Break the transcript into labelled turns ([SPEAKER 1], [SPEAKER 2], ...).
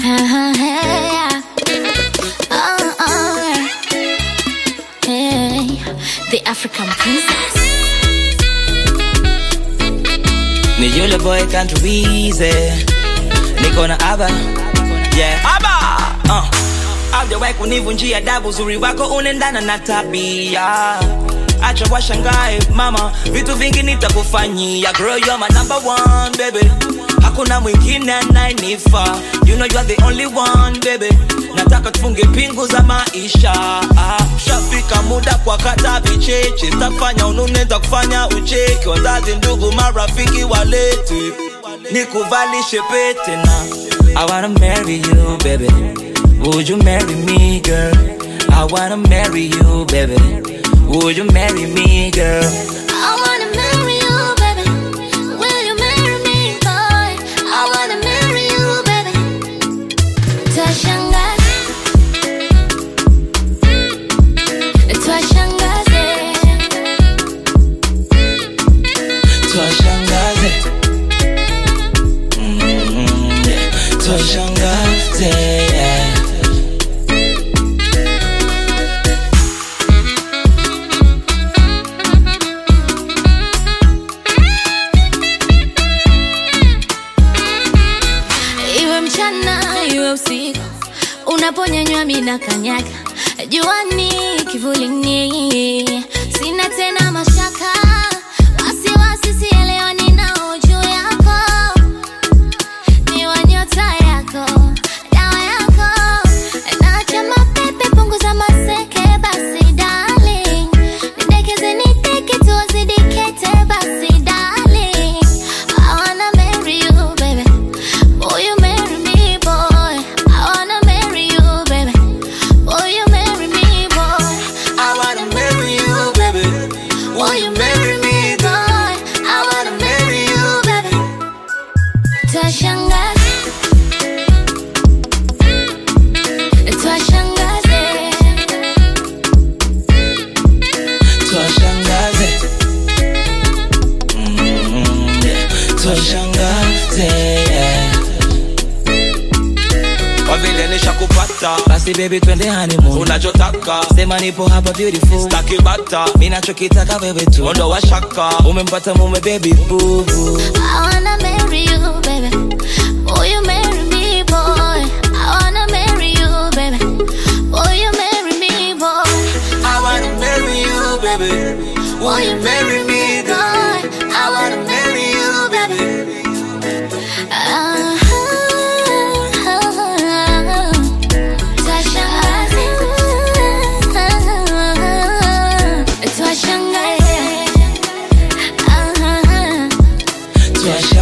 [SPEAKER 1] Hey, oh, oh, hey, the African princess.
[SPEAKER 2] Ni yule boy country wize niko na aba yeah aba uh. Haujawahi kunivunjia adabu, uzuri wako unaendana na tabia. Acha washangae mama, vitu vingi nitakufanyia. Girl, you're my number one baby, hakuna mwingine anayenifaa. You know you're the only one baby, nataka tufunge pingu za maisha. Ah, shafika muda kwa kata vicheche, tafanya unune, takufanya ucheki. Wazazi, ndugu, marafiki walete nikuvalishe pete na I wanna marry you baby Would you marry me girl I wanna marry you baby Would you marry me girl
[SPEAKER 1] I wanna marry you, baby. Will you marry me, boy? I wanna marry you, baby. Twashangaza, twashangaze,
[SPEAKER 2] Twashangaze Mm, yeah. Twashangaze yeah.
[SPEAKER 1] iwe mchana iwe usiku, unaponyanywa mina kanyaga, juani kivulini, sina tena mashaka, wasiwasi sielewani nao juu yako, ni wa nyota yako, dawa yako, nacha mapepe, punguza maseke, basi darling, nidekeze nideke, tuwazidi kete, basi darling, I wanna marry you baby Will you marry me, boy? I wanna marry you, baby. Will you marry me, boy?
[SPEAKER 2] I wanna marry you baby
[SPEAKER 1] Will you marry me, boy? I wanna marry you, baby. Twashangaza, twashangaze,
[SPEAKER 2] Twashangaze Mm, yeah. Twashangaze yeah. Kwa vile nishakupata basi baby twende honeymoon unachotaka sema nipo hapa beautiful staki bata mimi nachokitaka wewe tu ondo wa shaka umempata mume baby boo boo
[SPEAKER 1] I wanna marry you, baby. Will you marry me, boy? I wanna marry you, baby. Will you marry me, boy?
[SPEAKER 2] I wanna marry you baby
[SPEAKER 1] Will you marry me, boy? I wanna marry you, baby. Twashangaze, twashangaze,
[SPEAKER 2] Twashangaze